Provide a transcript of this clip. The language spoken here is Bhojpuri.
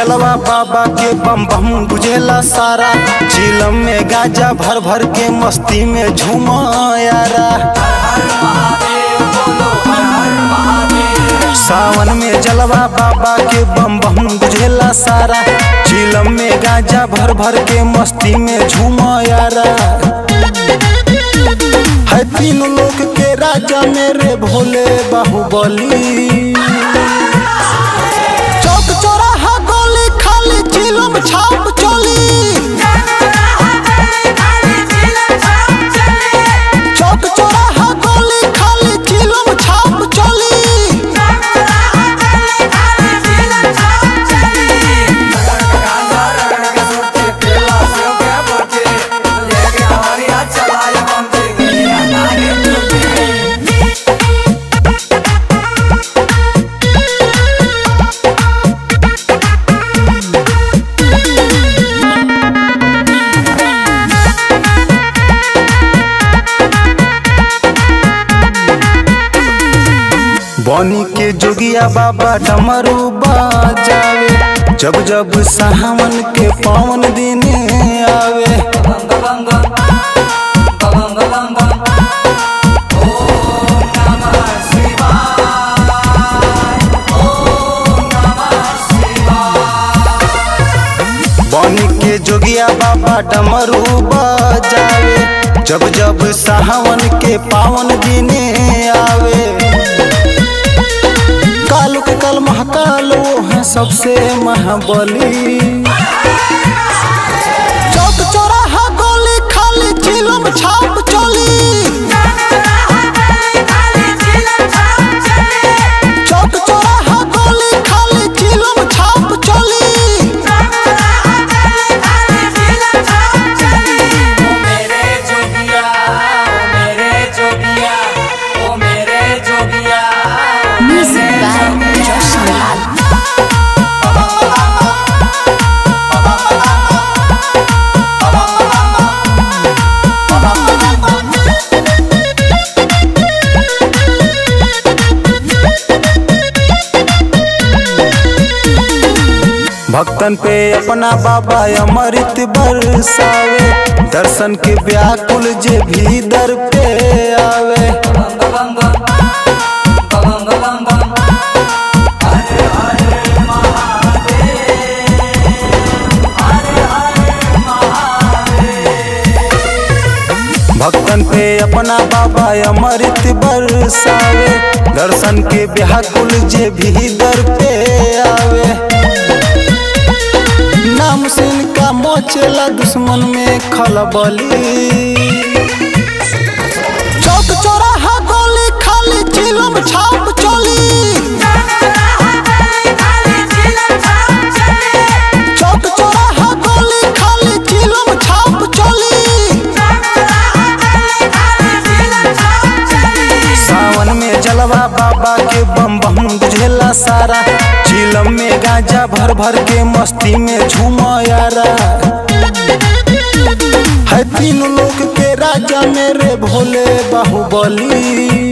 जलवा बाबा के बम बम बुझेला सारा चिलम में गाजा भर भर के मस्ती में झूमा यारा सावन में जलवा बाबा के बम बम बुझेला सारा चिलम में गाजा भर भर के मस्ती में झूमा यारा है तीन लोक के राजा मेरे भोले बाहुबली चौक चौराहा गोली खाली चिलम छाप चोली चौक चौराहा गोली खाली चिलम छाप चोली बनी के जोगिया बाबा डमरू बाजावे जब जब सावन के पावन दिन आवे बनी के जोगिया बाबा डमरू बाजावे जब जब सावन के पावन दिन आवे कालू के कल महाकाल वो है सबसे महाबली चौक चौराहा गोली खाली चिलम छाप चोली चौक चौराहा गोली खाली चिलम छाप चोली Music by Josh Milal. भक्तन पे अपना बाबा अमृत बरसावे दर्शन के व्याकुल जे भी दर पे आवे भक्तन पे अपना बाबा अमृत बरसावे दर्शन के व्याकुल जे भी दर पे आवे नाम से इनका मोचेला दुश्मन में खलबली चौक चौराहा गोली खाली चिलम छाप चोली चौक चौराहा गोली खाली चिलम छाप चोली सावन में जलवा बाबा के बम बम बुझेला सारा चिलम में गांजा भर भर के मस्ती में झूमा यारा है तीन लोक के राजा मेरे भोले बाहुबली